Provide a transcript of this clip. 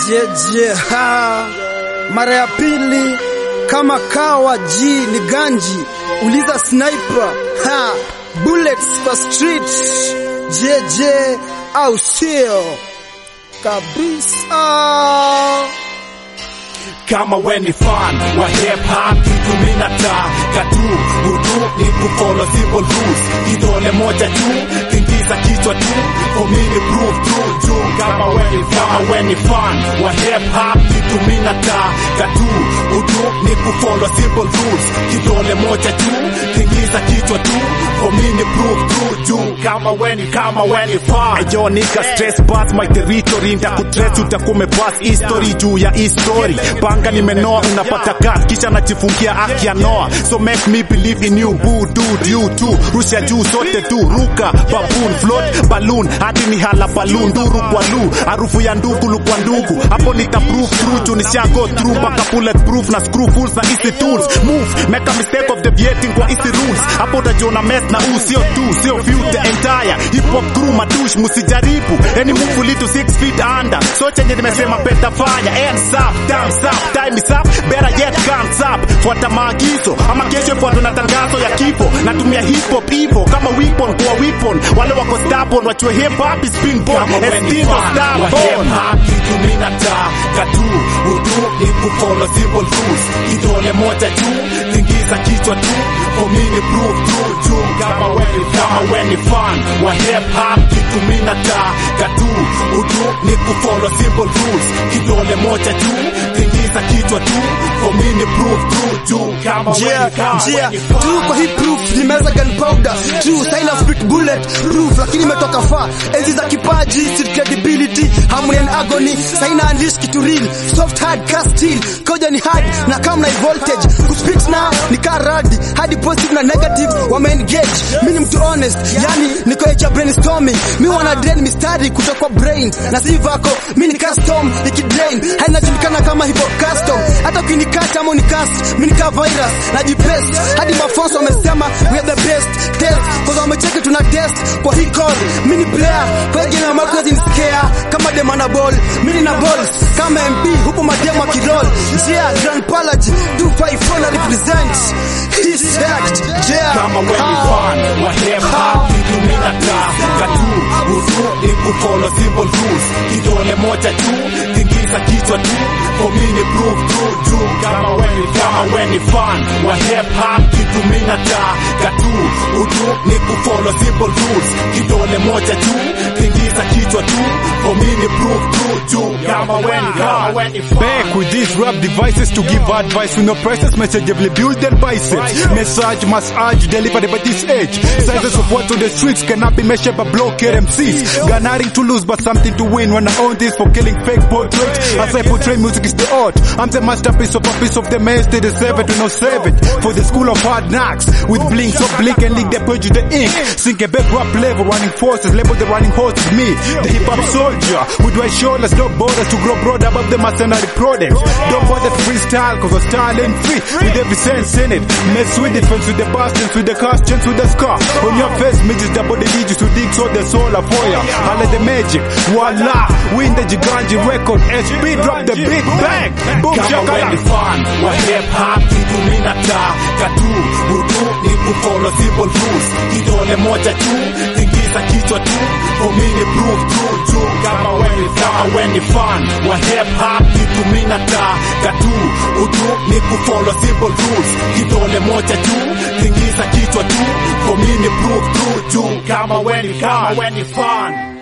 jeje ha mara ya pili kama kawa ji ni ganji uliza sniper ha bullets for street jeje au sio kabisa kama we ni fan wa hip hop kitu mina taka tu hudu ni kufollow simple rules kidole moja tu kingiza kichwa tu for me ni prove true juu kama we ni kama we ni fan wa hip hop kitu mina taka tu hudu ni kufollow simple rules kidole moja tu kingiza kichwa tu for me ni prove true juu kama we ni kama we ni fan ayo nika stress pass my territory ndakutrace utakume pass history juu ya history panga nimenoa unapata gas kisha najifungia aki ya noa so make me believe in you boo dude you too rusha juu sote tu ruka baboon float balloon hadi ni hala balloon duru kwa lu harufu ya ndugu kwa ndugu hapo nita prove true juu nisha go through mpaka bullet proof na screw fools na easy tools move make a mistake of deviating kwa easy rules hapo utajiona mess na u sio tu sio few the entire hip hop crew madush musijaribu any move litu 6 feet under so chenye nimesema peta fanya hands up thumbs up time is up better yet comes up fuata maagizo ama kesho fuata na tangazo ya kifo natumia hip hop hivyo kama weapon kwa weapon wale wako stubborn wachue hip hop is being born estindo stubborn kitu mina taka tu udu ni kufollow simple rules kidole moja tu tingiza kichwa tu for me ni prove true juu kama we ni kama we ni fan wa hip hop kitu mina taka tu udu ni kufollow simple rules kidole moja tu tingiza kichwa tu for me ni prove true juu kama we njia ni kama njia we ni fan tu kwa hii proof nimeweza gunpowder true saina spit bullet proof lakini imetoka far enzi za kipaji street credibility harmony and agony saina unleash kitu real soft hard cast steel koja ni hard na kama na voltage kuspit na ni karadi hadi positive na negative wame engage mimi ni mtu honest yani niko echa brainstorming mi wana drain mistari kutoka kwa brain na si vako mimi ni custom ikidrain hainajulikana kama hivyo custom hata ukinikata ama unicast mimi nika virus najipest hadi mafonso wamesema we are the best test kwa wamecheki tuna test kwa hii call mimi ni player kwa hiyo jina mako ni scare kama demana ball mimi na balls kama MP hupo mademo akirol njia grand palace 254 na represent hii sect yeah kama we ni fan wa hip hop kitu mina taka tu udu ni kufollow simple rules kidole moja tu tingiza kichwa tu for me ni prove true juu kama we ni kama we ni fan wa hip hop kitu mina taka tu udu ni kufollow simple rules kidole moja tu tingiza kichwa tu for me ni prove true juu kama we ni kama we ni fan Back with these rap devices to give advice with no prices, messageably build their biceps. Message, massage, delivered by this age. Sizes of what's on the streets cannot be measured by blockhead MCs. Got nothing to lose but something to win when I own this for killing fake portraits. As I portray music is the art. I'm the masterpiece of a piece of the maze, they deserve it, we no save it. For the school of hard knocks, with blinks of blink and link, they purge the ink. Sink a back rap level, running forces, label the running horse is me. The hip hop soldier, with white shoulders, no borders to grow broad above the mercenary products. Don't bother to freestyle, cause I'm style ain't free, with every sense in it. Mess with it, fence with the bastards, with the costumes, with the scar. On your face, midges, double the digits, who dig so the soul of fire. Holla the magic, voila, win the Giganji record, HP, drop the big bang. Boom, kama we ni shakala. fan wa hip hop kitu mina taka tu udu ni kufollow simple rules kidole moja tu tingiza kichwa tu for me ni prove true juu kama we ni kama we ni fan wa hip hop kitu mina taka tu udu ni kufollow simple rules kidole moja tu tingiza kichwa tu for me ni prove true juu kama we ni kama we ni fan